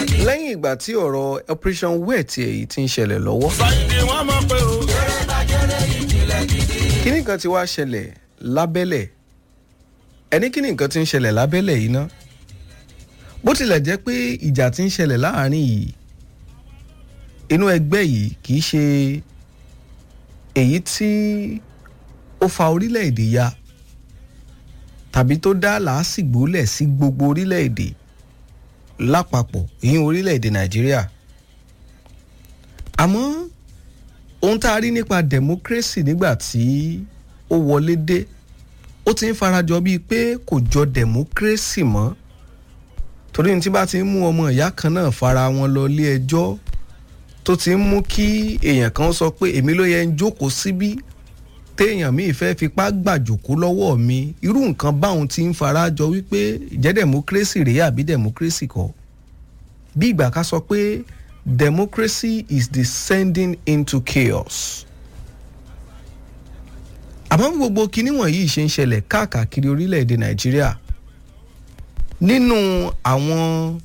lẹ́yìn ìgbà tí ọ̀rọ̀ operation wet èyí ti ń ṣẹlẹ̀ lọ́wọ́ sáyidì wọn mọ̀ pé o. kíní kan ti wá ṣẹlẹ̀ lábẹ́lẹ̀ ẹni kíní nǹkan ti ń ṣẹlẹ̀ lábẹ́lẹ̀ yìí ná bó tilẹ̀ jẹ́ pé ìjà ti ń ṣẹlẹ̀ láàrin yìí inú ẹgbẹ́ yìí kì í ṣe èyí tí ó fa orílẹ̀-èdè ya tàbí tó dá làásìgbò lẹ̀ sí gbogbo orílẹ̀-èdè lápapọ̀ ìyẹn orílẹ̀-èdè nàìjíríà àmọ́ ohun tá a rí nípa democracy nígbà tí ó wọlé dé ó ti ń farajọ bíi pé kò jọ democracy mọ́ torí ní tí bá ti ń mú ọmọ ìyá kan náà fara wọn lọ ilé ẹjọ́ tó ti ń mú kí èèyàn kan sọ pé èmi ló yẹ ń jókòó síbí téèyàn míì fẹ́ fipá gbàjòkó lọ́wọ́ mi irú nǹkan báwọn ti ń farajọ wípé ìjẹ́ democracy rèé àbí democracy kọ́ bí ìgbà ká sọ pé democracy is descending into chaos. àmọ́ bí gbogbo kinní wọ̀nyí ṣe ń ṣẹlẹ̀ káàkiri orílẹ̀-èdè nàìjíríà nínú àwọn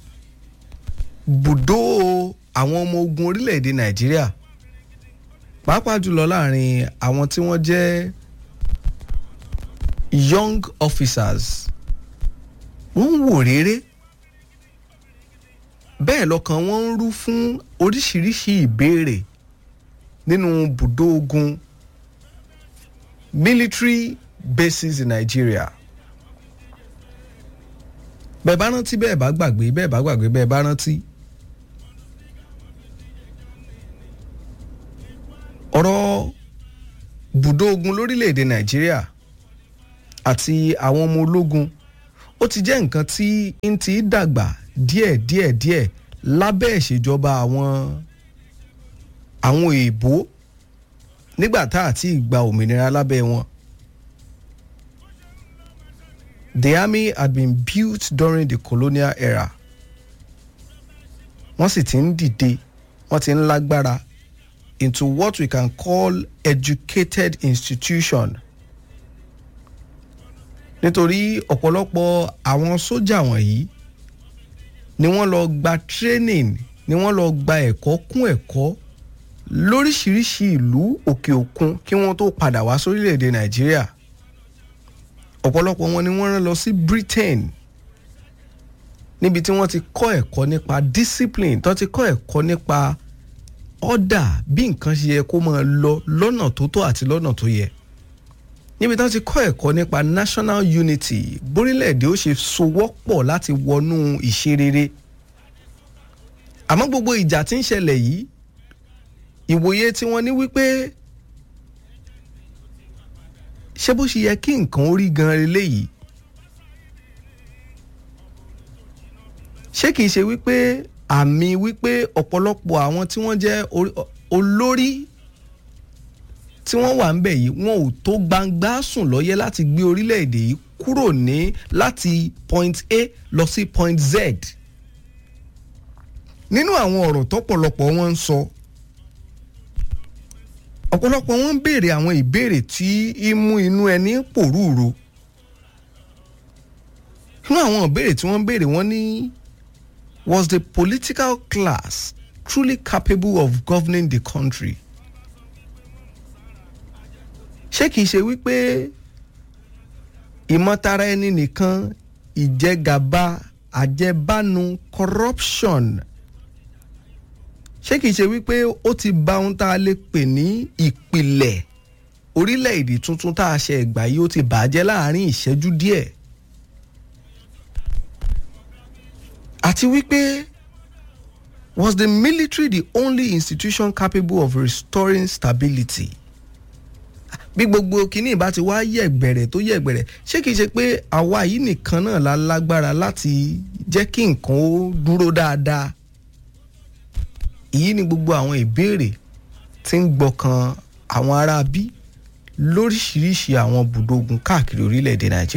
bùdó àwọn ọmọ ogun orílẹ̀-èdè nàìjíríà pàápàá jùlọ láàrin àwọn tí wọ́n jẹ́ young officers wọ́n ń wò réré bẹ́ẹ̀ lọ́kàn wọ́n ń rú fún oríṣiríṣi ìbéèrè nínú bùdó ogun military bases in Nigeria bẹ́ẹ̀ bá rántí bẹ́ẹ̀ bá gbàgbé bẹ́ẹ̀ bá gbàgbé bẹ́ẹ̀ bá rántí ọ̀rọ̀ bùdó ogun lórílẹ̀‐èdè Nàìjíríà àti àwọn ọmọ ológun ó ti jẹ́ nǹkan tí ń ti dàgbà díẹ̀ díẹ̀ díẹ̀ lábẹ́ ìṣèjọba àwọn àwọn èèbó nígbà tá àti ìgbà òmìnira lábẹ́ wọn. The army had been built during the colonial era. wọ́n sì ti ń dìde wọ́n ti ń lágbára into what we can call educated institution. nítorí ọ̀pọ̀lọpọ̀ àwọn sójà wọ̀nyí ni wọ́n lọ gba training ni wọ́n lọ gba ẹ̀kọ́ kún ẹ̀kọ́ lóríṣiríṣi ìlú òkè òkun kí wọ́n tó padà wá sórílẹ̀‐èdè nàìjíríà ọ̀pọ̀lọpọ̀ wọn ni wọ́n rán lọ sí britain níbi tí wọ́n ti kọ́ ẹ̀kọ́ nípa discipline tó ti kọ́ ẹ̀kọ́ nípa order bí nǹkan ṣe yẹ kó máa lọ lọ́nà tó tọ́ àti lọ́nà tó yẹ níbi tí wọ́n ti kọ́ ẹ̀kọ́ nípa national unity bórílẹ̀-èdè ó ṣe sowọ́pọ̀ láti wọnú ìṣerere àmọ́ gbogbo ìjà tí ń ṣẹlẹ̀ yìí ìwòye tí wọ́n ní wípé ṣé bó ṣe yẹ kí nǹkan ó rí gan eléyìí ṣé kìí ṣe wípé àmì wípé ọ̀pọ̀lọpọ̀ àwọn tí wọ́n jẹ́ olórí tí wọ́n wà ńbẹ̀ yìí wọn ò tó gbangba sùn lọ́yẹ́ láti gbé orílẹ̀-èdè yìí kúrò ní láti point A lọ sí point Z. nínú àwọn ọ̀rọ̀ tọ́pọ̀lọpọ̀ wọn ń sọ ọ̀pọ̀lọpọ̀ wọn ń béèrè àwọn ìbéèrè tí í mú inú ẹni pòrúurú nínú àwọn ìbéèrè tí wọ́n ń béèrè wọ́n ní was the political class truly capable of governing the country? ṣé kìí ṣe wípé ìmọ̀tara ẹni nìkan ìjẹgàba àjẹbánu corruption ṣé kìí ṣe wípé ó ti bà ohun tá a lè pè ní ìpìlẹ̀ orílẹ̀-èdè tuntun tá a ṣe ẹ̀gbà yìí ó ti bàjẹ́ láàrin ìṣẹ́jú díẹ̀ àti wípé was the military the only institution capable of restoring stability? bí gbogbo kínní ìbá ti wá yẹ̀gbẹ̀rẹ̀ tó yẹ̀gbẹ̀rẹ̀ ṣé kìí ṣe pé àwa yìí nìkan náà la lágbára láti jẹ́ kí nǹkan ó dúró dáadáa èyí ni gbogbo àwọn ìbéèrè tí ń gbọkàn àwọn ará bí lóríṣiríṣi àwọn bùdógun káàkiri orílẹ̀-èdè nàìjíríà.